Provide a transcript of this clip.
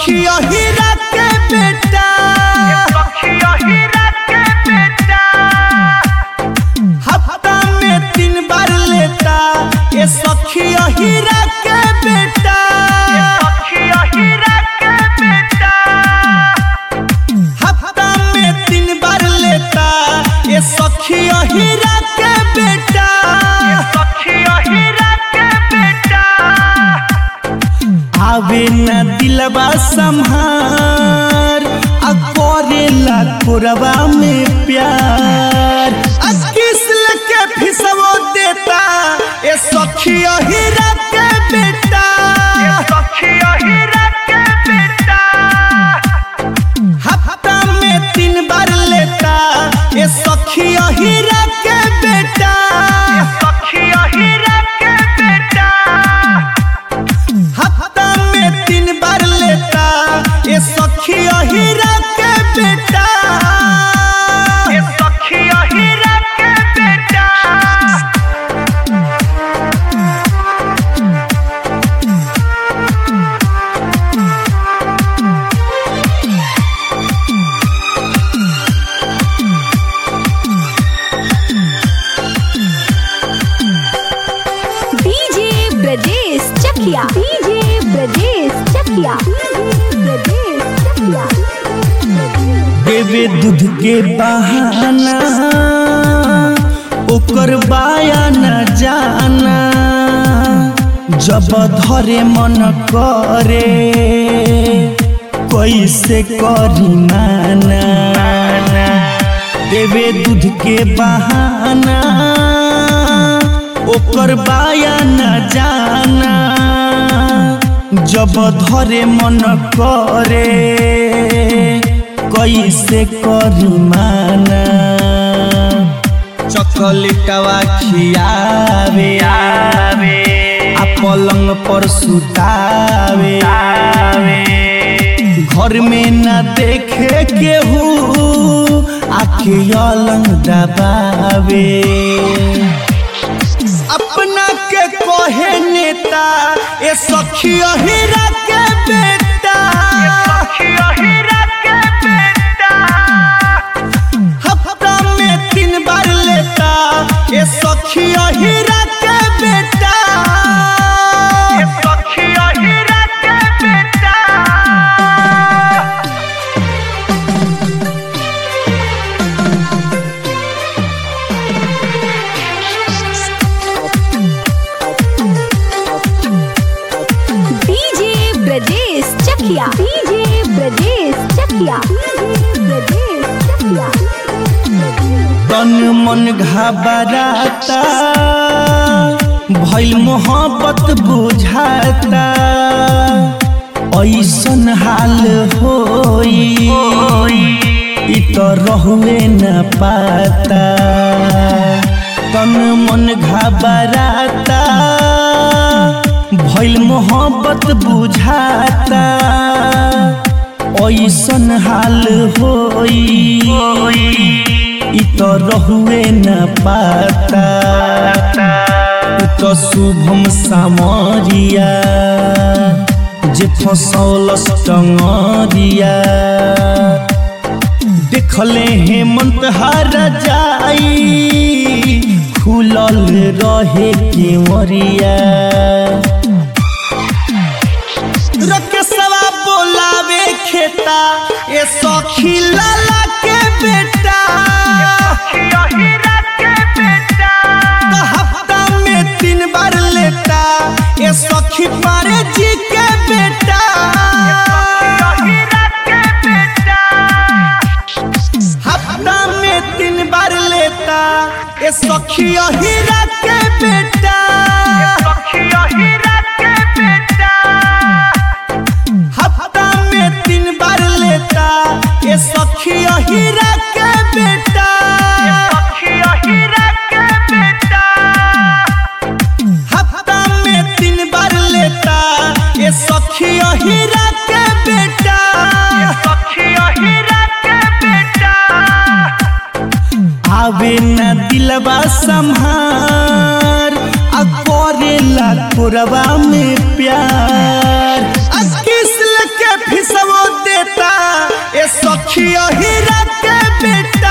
सखिया हीरा के बेटा हफ्ता में तीन बार लेता ये सखिया हीरा के बेटा हफ्ता में तीन बार लेता ये सखिया हीरा के बेटा आवे न दिलवा संहार आ करेला कोरवा में प्यार आ किसल के फिसवो देता ये सखिया हीरा के बेटा हफ्ता में तीन बार लेता ये सखिया हीरा के बेटा हफ्ता में तीन बार लेता ये सखिया हीरा के बेटा डीजे ब्रजेश चकिया डीजे ब्रजेश चकिया ब्रजेश चकिया देवे दूध के बहाना ओकर बाया न जाना जब धरे मन करे कैसे करी माना देवे दूध के बहाना ओकर बाया न जाना जब धरे मन करे कैसे करी माना चकलेटवा खियावे आवे आ पलंग पर सुतावे आवे घर में न देखे केहू आखे अलंग दबावे अपना के कहे नेता ए सखिया हीरा के बेटा हफ्ता में तीन बार लेता ए सखिया हीरा के बेटा डीजे ब्रजेश चकिया डीजे ब्रजेश चकिया ब्रजेश चकिया तन मन घबराता भइल मोहब्बत बुझाता ऐसन हाल होई इ त रहुए न पाता तन मन घबराता भइल मोहब्बत बुझाता ऐसन हाल होई इ त रहुए न पाता उ त शुभम सामरिया जे फसौलस टंगरिया देखले हेमंत हर जाई खुलल रहे केवरिया रकेशवा बोलावे खेता ए सखी लाला के बेटा तो हफ्ता में तीन बार लेता ए सखी पारे जी के बेटा हफ्ता में तीन बार लेता ए सखिया हीरा के बेटा हफ्ता में तीन बार लेता ए सखिया हीरा के बेटा हफ्ता में तीन बार लेता ए सखिया हीरा के बेटा आवे न दिलवा संहार आ करेला कोरवा में प्यार आ किसल के फिस यही रात के बेटा